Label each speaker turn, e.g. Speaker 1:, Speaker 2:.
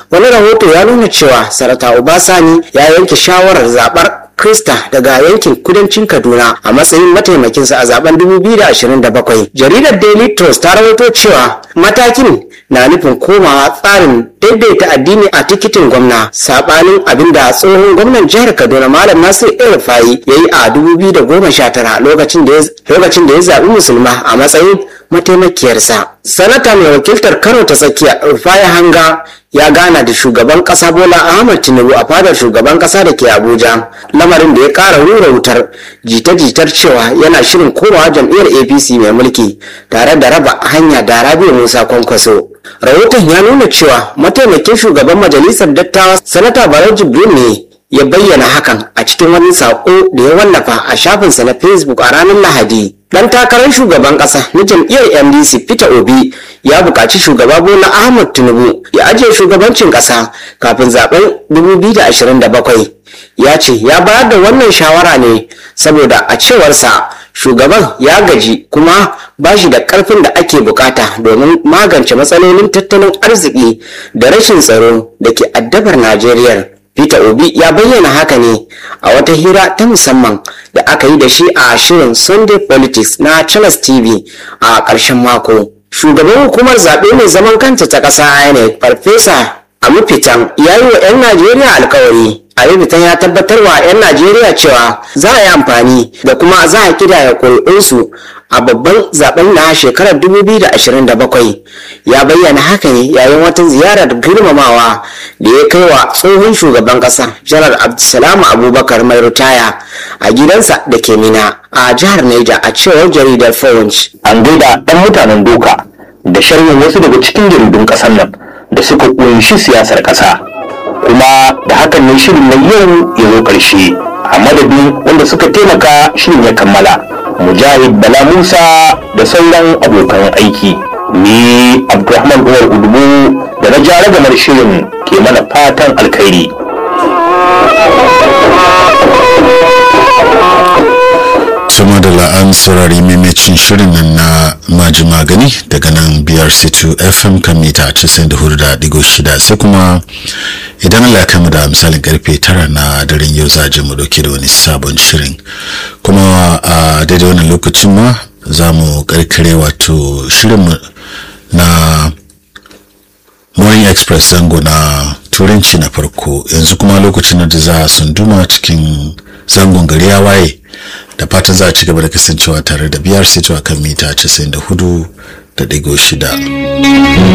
Speaker 1: wani rahoto ya nuna cewa sarata obasani ya yanke shawarar zabar Krista daga yankin kudancin Kaduna a matsayin mataimakinsa a zaben 2027. Jaridar Daily Trust ta rawaito cewa matakin na nufin komawa tsarin daidaita addini a tikitin gwamna sabanin abin da tsohon gwamnan jihar Kaduna Malam Nasir El Rufai ya yi a 2019 lokacin da ya zaɓi musulma a matsayin mataimakiyarsa. Sanata mai wakiltar Kano ta tsakiya Rufai Hanga ya gana da shugaban kasa Bola Ahmad Tinubu a fadar shugaban kasa da ke Abuja. Lamarin da ya ƙara rura wutar jita-jitar cewa yana shirin komawa jam'iyyar APC mai mulki tare da raba hanya da Rabi'u Musa Kwankwaso. Rahoton ya nuna cewa mataimakin shugaban majalisar dattawa Sanata Barau Jibril ne ya bayyana hakan a cikin wani saƙo da ya wallafa a shafinsa na Facebook a ranar Lahadi. Dan takarar shugaban ƙasa na jam'iyyar MDC Peter Obi ya buƙaci shugaba Bola Ahmed Tinubu ya ajiye shugabancin ƙasa kafin zaben 2027. Ya ce ya bayar da wannan shawara ne saboda a cewarsa shugaban ya gaji kuma ba shi da ƙarfin da ake bukata domin magance matsalolin tattalin arziki da rashin tsaro da ke addabar Najeriya. Peter Obi ya bayyana haka ne a wata hira ta musamman da aka yi da shi a shirin Sunday Politics na Channels TV a ƙarshen mako. Shugaban hukumar zaɓe mai zaman kanta ta ƙasa INEC Farfesa Amufitan ya yi wa 'yan Najeriya alkawari. Amufitan ya tabbatar wa 'yan Najeriya cewa za a yi amfani da kuma za a kidaya ƙuri'unsu a babban zaben na shekarar 2027 ya bayyana haka ne yayin wata ziyarar girmamawa da ya kai wa tsohon shugaban kasa janar abdulsalam abubakar mai ritaya a gidansa da ke mina a jihar Neja a cewar jaridar Punch.
Speaker 2: an gaida ɗan mutanen doka da sharhin wasu daga cikin jaridun ƙasar nan da suka ƙunshi siyasar ƙasa kuma da hakan ne shirin na yau ya zo ƙarshe a madadin wanda suka taimaka shirin ya kammala mujahid bala musa da sauran abokan aiki ni abdulrahman umar udubu da na jara gamar shirin ke mana fatan alkhairi
Speaker 3: sama da la'an saurari maimacin shirin nan na maji magani daga nan biyar c2 fm kan mita 94.6 sai kuma idan Allah ya kama da misalin karfe tara na daren yau za a mu dauke da wani sabon shirin kuma a daidai wannan lokacin ma za mu karkare wato shirin na morning express zango na turanci na farko yanzu kuma lokacin da za a sunduma cikin zangon gari ya waye da fatan za a ci gaba da kasancewa tare da biyar sai kan mita 94 da digo shida.